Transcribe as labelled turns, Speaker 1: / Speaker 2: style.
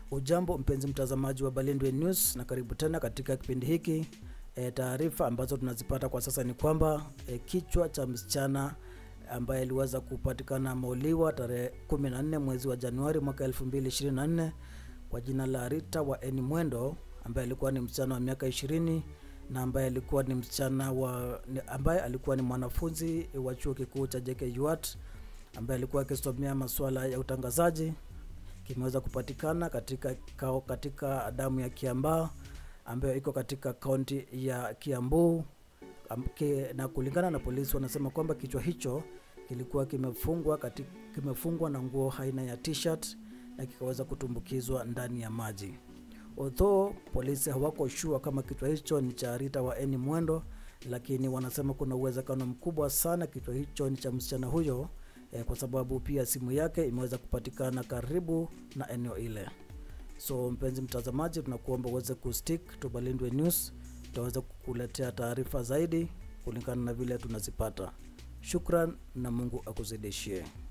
Speaker 1: Ujambo mpenzi mtazamaji wa Balindwe News na karibu tena katika kipindi hiki. E, taarifa ambazo tunazipata kwa sasa ni kwamba e, kichwa cha msichana ambaye aliweza kupatikana ameuliwa tarehe 14 mwezi wa Januari mwaka 2024 kwa jina la Rita wa Eni Mwendo ambaye alikuwa ni msichana wa miaka 20 na ambaye alikuwa ni msichana wa ni- ambaye alikuwa ni mwanafunzi wa chuo kikuu cha JKUAT ambaye alikuwa akisomea masuala ya utangazaji kimeweza kupatikana katika kao katika damu ya Kiambaa ambayo iko katika kaunti ya Kiambu Am- ki- na kulingana na polisi wanasema kwamba kichwa hicho kilikuwa kimefungwa kati, kimefungwa na nguo aina ya t-shirt na kikaweza kutumbukizwa ndani ya maji. Although polisi hawako sure kama kichwa hicho ni cha Rita wa Eni Mwendo, lakini wanasema kuna uwezekano mkubwa sana kichwa hicho ni cha msichana huyo eh, kwa sababu pia simu yake imeweza kupatikana karibu na eneo ile. So mpenzi mtazamaji, tunakuomba uweze kustick to Balindwe News, tutaweza kukuletea taarifa zaidi kulingana na vile tunazipata. Shukran na Mungu akuzidishie.